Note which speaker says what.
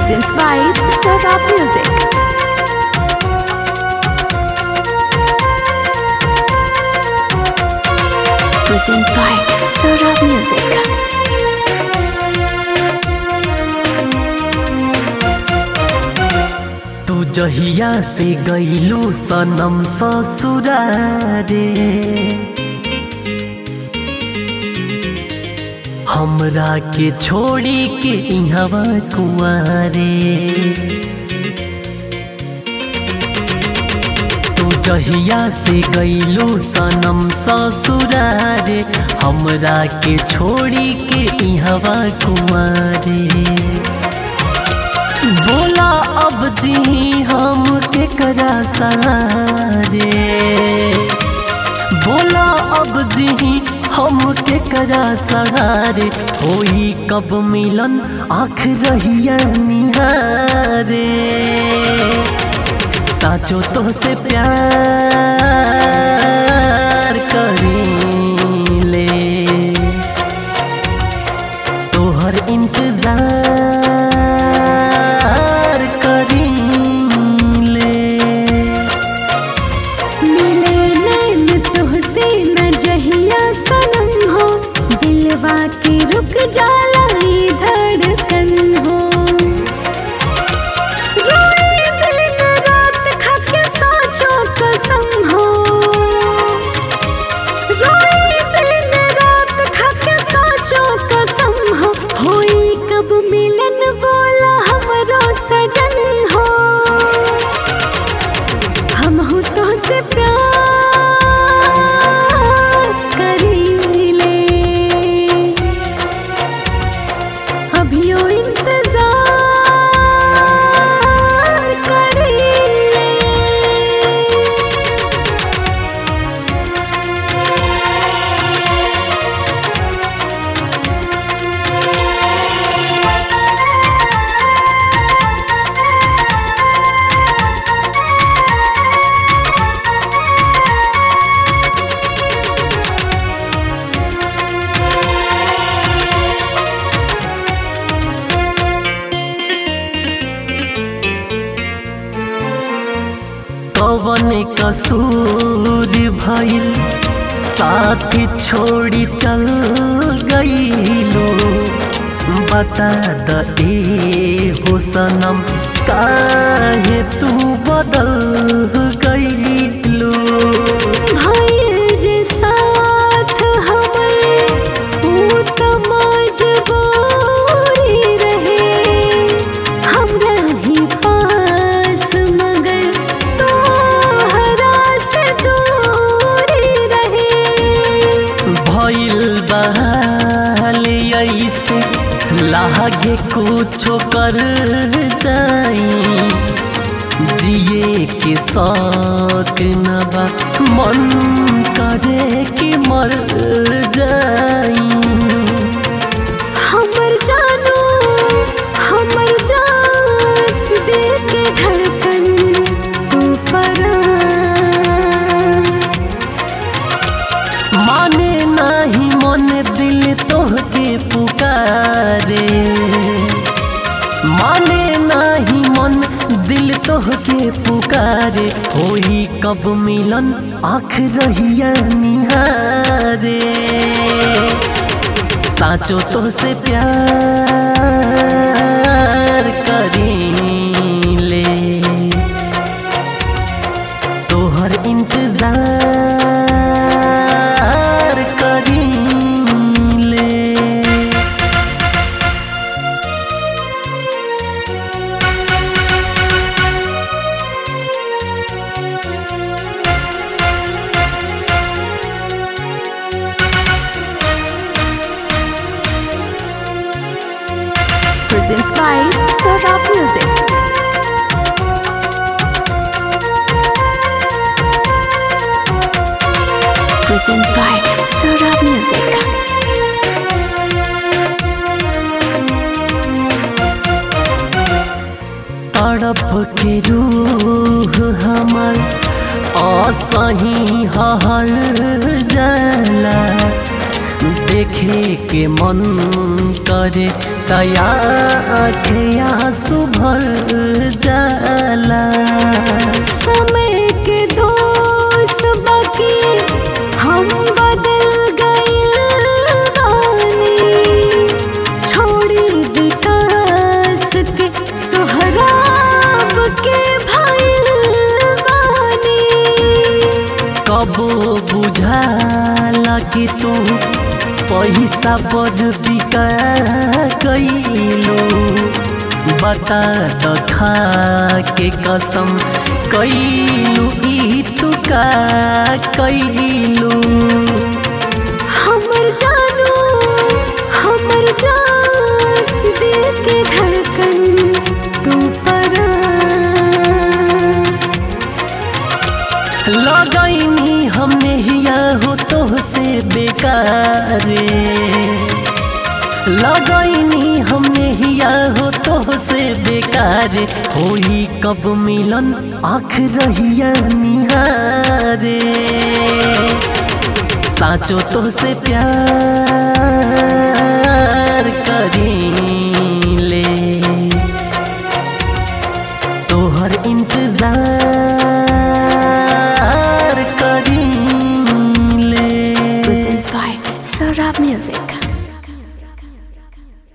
Speaker 1: presents by Sarab Music. Presents by Sarab Music.
Speaker 2: तू जहिया से गईलू सनम ससुरारे हमरा के छोड़ी के इहवा कुआरे तू जहिया से गईलू सनम ससुरारे हमरा के छोड़ी के इहवा कुआरे बोला अब जी हम के करा सारे बोला अब जी हम के करा सहारे होई कब मिलन आँख रहिया निहारे साचो तो से प्यार करी ले तोहर इंतजार करी ले
Speaker 1: मिले नैन तुहसे न जहिया सनम हो दिलवा के रुक जाला ई धड़कन हो रोए दिन रात खाके साचो कसम हो रोए दिन रात खाके साचो कसम हो होई कब मिलन बोला हमरो सजन हो हम हो तो से प्यार करीले अभियो इंतजार करीले
Speaker 2: कवन कसूर भइल साथ छोड़ी चल गईलो बता द ए हो सनम काहे तू बदल गईलो
Speaker 1: भाई जे साथ हमरे ऊ त मजबूरी रहे हम रही पास मगर तोहरा से दूरी रहे
Speaker 2: भइल बहाल ऐसे लागे कुछो कर जाई जिए के शौक न बा मन करे कि मर जाई
Speaker 1: हमर जानो हमर जान दिल के धड़कन तू परा
Speaker 2: माने नाही मन दिल तोहके पुकारे माने नाही मन दिल तोहके पुकारे होई कब मिलन आँख रहिया निहारे साचो तो से प्यार करी ले तोहर इंतजार करी ले
Speaker 1: presents by Sarab Music. Presents by Sarab Music.
Speaker 2: तड़प के रूह हमर असही हर जाला देख देखे के मन करे तया आँखें आंसू भर जाला
Speaker 1: समय के दोष बाकी हम बदल गइल बानी छोड़ी विकास के सोहराब के भइल बानी
Speaker 2: कबो बुझाला कि तू पैसा पर बिका कैलो बता द खा के कसम कैलू ई तू का कैलू
Speaker 1: हमर जानू हमर जान दिल के धड़कन तू परा
Speaker 2: लगैनी हमने हिया हो तो से बेकारे लगैनी हमने हिया हो तो से बेकार होई कब मिलन आँख रहिया निहारे साचो तो से प्यार करी